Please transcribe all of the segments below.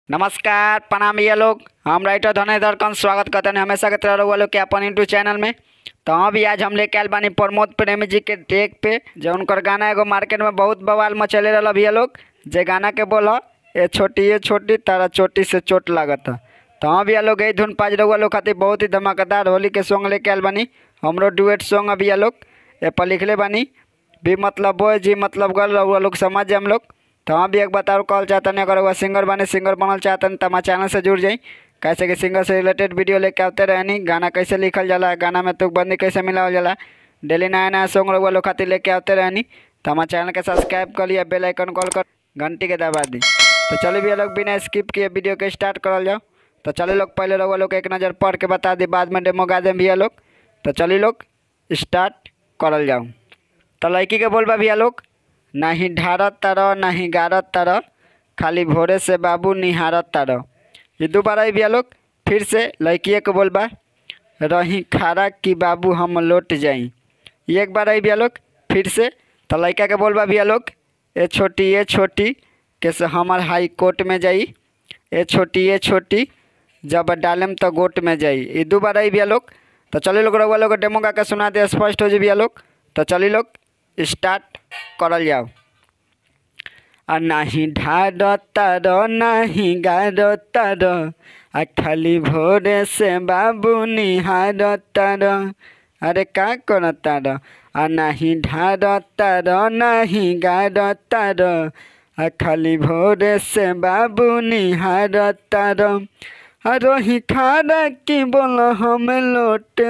नमस्कार प्रणाम ये लोग हम राइटर धनेधर कंस स्वागत करते हैं हमेशा के तरह रहुआ लोग के अपन यूट्यूब चैनल में तो हाँ भी आज हम लेके आयल बानी प्रमोद प्रेमी जी के टेक पे जो उनकर गाना एगो मार्केट में बहुत बवाल मचले रहा भैया लोग जे गाना के बोल ए छोटी ये छोटी तारा चोटी से चोट लागत तो हाँ भैया लोग यही धुन पाँच रहुआ लोग खातिर बहुत ही धमाकेदार होली के सॉन्ग लेके आयल बानी हमरो डुएट सॉन्ग भैया लोग ए पर लिखले बानी भी मतलब बोय जी मतलब गर्ल रहुआ लोग समझ जाए हम लोग तो हाँ भी एक बताओ कॉल चाहते नहीं अगर वह सिंगर बने सिंगर बनल चाहते हैं तो हमारे चैनल से जुड़ जाई कैसे कि सिंगर से रिलेटेड वीडियो लेके आते रहनी गाना कैसे लिखल जाला गाना में तुक बंदी कैसे मिलावल जाला डेली नया नया सॉन्ग रहुआ लोग खातिर लेके आते रहनी तो हमारे चैनल के सब्सक्राइब कर लिया बेल आइकन कॉल कर घंटी के दबा दी तो चलिए भैया लोग बिना स्किप किए वीडियो के स्टार्ट करल जाओ तो चलिए लोग पहले रहुआ लोग एक नज़र पढ़ के बता दी बाद में डेमो गा दें भैया लोग तो चलिए लोग स्टार्ट करल जाओ तो लड़की के बोलबा भैया लोग नाही ढारत तरह नाही गारत तरह खाली भोरे से बाबू निहारत तरह ये दोबारा ही भैया लोग फिर से लड़किए के बोलबा रही खारा कि बाबू हम लौट जाई ये एक बार आई भैया लोग फिर से तो लड़का के बोलबा भैया लोग ए छोटी ये छोटी कैसे हमार हाई कोर्ट में जाई ए छोटी ये छोटी जब डालम तो गोट में जाई ये दो बार आई भैया लोग तो चलिए लोग रहुआ लोग डेमो गा के सुना दे स्पष्ट हो जाए भैया लोग तो चलिए लोग स्टार्ट करल जाओ आ नाही ढार तर नाही गार तर आ खाली भोरे से बाबू निहार तर अरे का कर तर आ नाही ढार तर नाही गार तर आ खाली भोरे से बाबू निहार तर आ रोही खारा की बोल हम लौट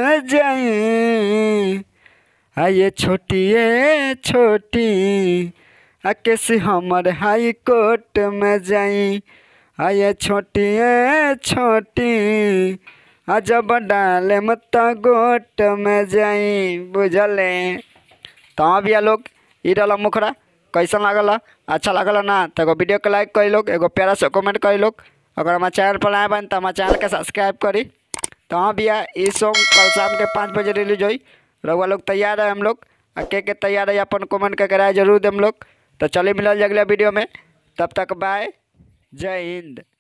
जाए आ ये छोटी ये छोटी आ कैसे हमर हाई कोर्ट में जाई आ ये छोटी ये छोटी आ जब डाले मत गोट में जाई बुझले तो हाँ भैया लोग ई रहा मुखरा कैसन लागल अच्छा लागल ना तो एगो वीडियो के लाइक करी लोग एगो प्यारा से कमेंट करी लोग अगर हमारे चैनल पर आए बन तो हमारे चैनल के सब्सक्राइब करी तो हाँ भैया ये सॉन्ग कल शाम के पाँच बजे रिलीज हुई रहुआ लोग तैयार है हम लोग आ के के तैयार है अपन कमेंट करके राय जरूर दे हम लोग तो चलिए मिलल अगला वीडियो में तब तक बाय जय हिंद